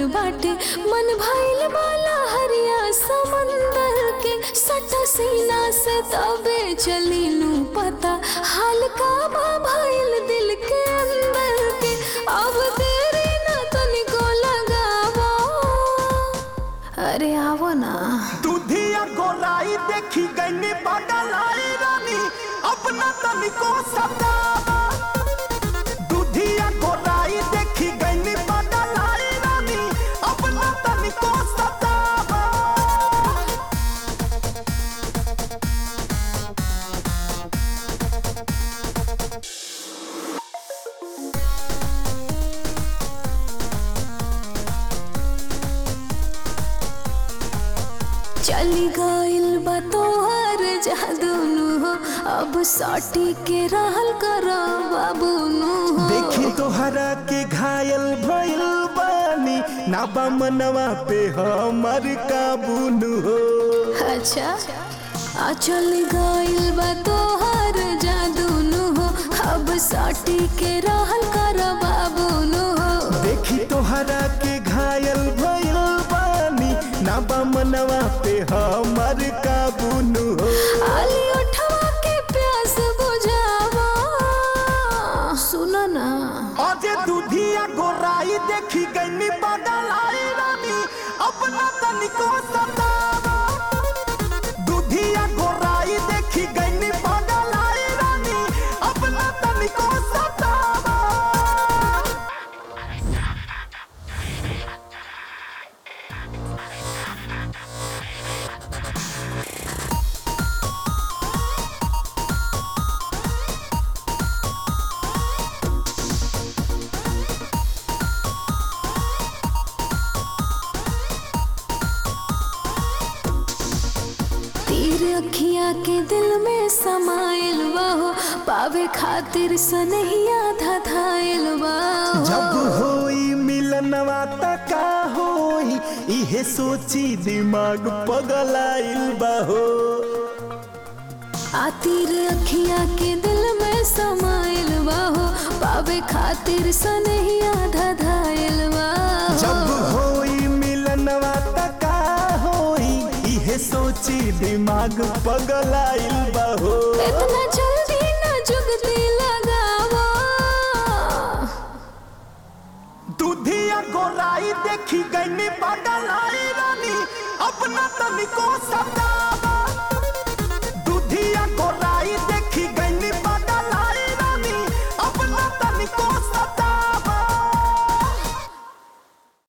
बाटे मन भइल बाला हरिया समंदर के सटा सीना से तबे चलीनू पता हाल का बा भइल दिल के अंदर के अब देरी ना तनिको लगावा अरे आवो ना दूधिया गोलाई देखी गई बदलाई रानी अपना तनिको सतावा दूधिया गोलाई देखी गई बदलाई रानी अपना तनिको सतावा चली गइल बा तोहर जादूनु हो अब साटी के रहल कर बाबूनु हो देखी तोहरा के घायल भइल बानी ना बा मनवा पे हमर काबूनु हो अच्छा आ चल गइल बा तोहर जादूनु हो अब साटी के रहल कर बाबूनु हो देखी तोहरा के घायल भइल बानी ना बा मनवा पे हमर काबूनु हो आली उठवा के प्यास बुझावा सुनो ना अजे दूधिया गोराई देखी गई बदलाई रानी अपना तनिको सतावा दूधिया गोराई देखी गई बदलाई रानी अपना तनिको सतावा तीर अखिया के दिल में समाइल बाहो पावे खातिर सनहिया धधाइल बाहो जब होई मिलनवा त का होई इहे सोची दिमाग पगलाइल बाहो आ तीर अखिया के दिल में समाइल बाहो पावे खातिर सनहिया धधाइल जब बाहो होई मिलनवा त का होई इहे सोची दिमाग पगलाइल बाहो इतना जल्दी न जुगती लगावा दूधिया गोराई देखी गई बदलाई रानी अपना तनिको सता